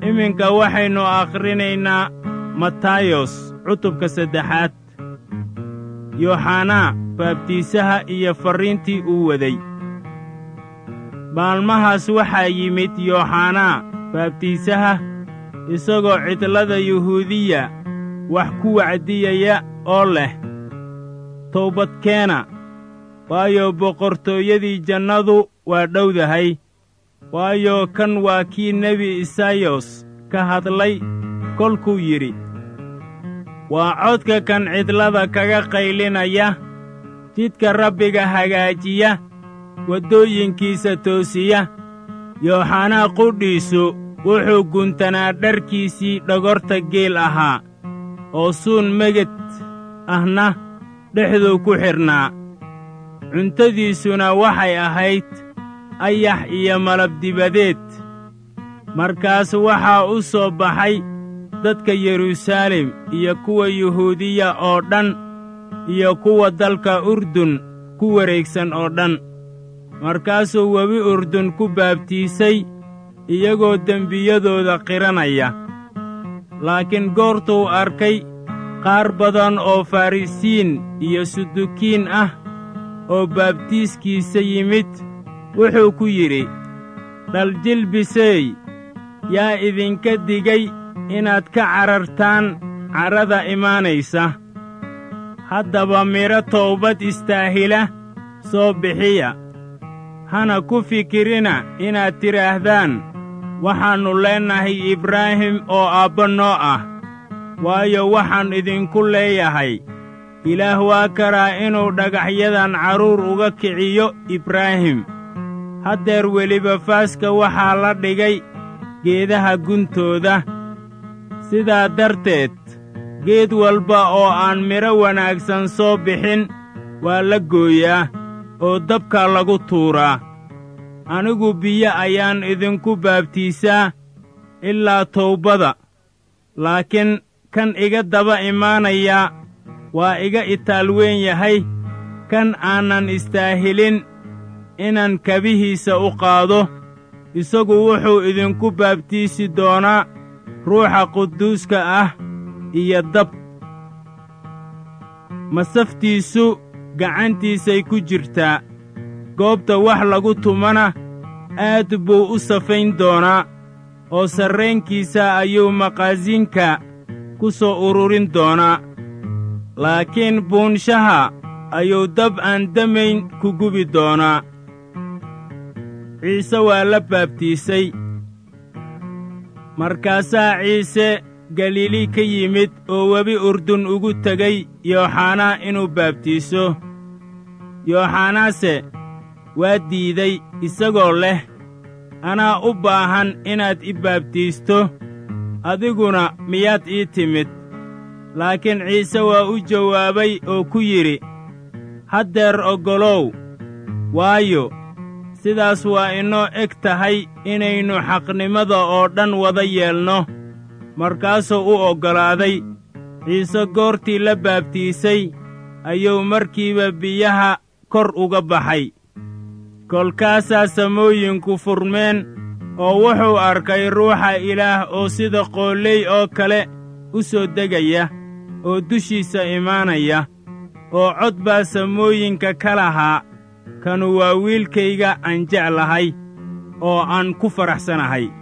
iminka waxaynu akhrinaynaa matayos cutubka saddexaad yooxanaa baabtiisaha iyo farriintii uu waday maalmahaas waxaa yimid yooxanaa baabtiisaha isagoo cidlada yuhuudiya wax ku wacdiyaya oo leh towbadkeena waayo boqortooyadii jannadu waa dhowdahay waayo kan waa kii nebi isayos ka hadlay kolkuu yidhi waa codka kan cidlada kaga qaylinaya jidka rabbiga hagaajiya waddooyinkiisa toosiya yooxanaa qudhiisu wuxuu guntanaa dharkiisii dhogorta geel ahaa oo suun meged ahna dhexduu ku xidhnaa cuntadiisuna waxay ahayd ayax iyo malabdibadeed markaas waxaa u soo baxay dadka yeruusaalem iyo kuwa yuhuudiya oo dhan iyo kuwa dalka urdun ku wareegsan oo dhan markaasuu webi urdun ku baabtiisay iyagoo dembiyadooda qiranaya laakiin goortuu arkay qaar badan oo farrisiin iyo sudukiin ah oo baabtiiskiisa yimid wuxuu ku yidhi dhaljilbiseey yaa idinka digay inaad ka carartaan carrada imaanaysa haddaba midho towbad istaahila soo bixiya hana ku fikirina inaad tidhaahdaan waxaannu leennahay ibraahim oo aabba noo ah waayo waxaan idinku leeyahay ilaah waa karaa inuu dhagaxyadan carruur uga kiciyo ibraahim haddeer weliba faaska waxaa la dhigay geedaha guntooda sidaa darteed geed walba oo aan midho wanaagsan soo bixin waa la gooyaa oo dabkaa lagu tuuraa anigu biyo ayaan idinku baabtiisaa ilaa towbada laakiin kan iga daba imaanayaa waa iga itaal weyn yahay kan aanan istaahilin inaan kabihiisa u qaado isagu wuxuu idinku baabtiisi doonaa ruuxa quduuska ah iyo dab masaftiisu gacantiisay ku jirtaa goobta wax lagu tumana aad buu u safayn doonaa oo sarraynkiisa ayuu maqaasinka ku soo ururin doonaa laakiin buunshaha ayuu dab aan damayn ku gubi doonaa ciise waa la baabtiisay markaasaa ciise galiili ka yimid oo webi urdun ugu tegay yooxanaa inuu baabtiiso yooxanaase waa diiday isagoo leh anaa u baahan inaad i baabtiisto adiguna miyaad ii timid laakiin ciise waa u jawaabay oo ku yidhi haddeer oggolow waayo sidaas waa inoo eg tahay inaynu xaqnimada oo dhan wada yeelno markaasuu u oggolaaday ciise goortii la baabtiisay ayuu markiiba biyaha kor uga baxay kolkaasaa samooyinku furmeen oo wuxuu arkay ruuxa ilaah oo sida qooley oo kale u soo degaya oo dushiisa imaanaya oo cod baa samooyinka ka lahaa kanu waa wiilkayga aan jeclahay oo aan ku faraxsanahay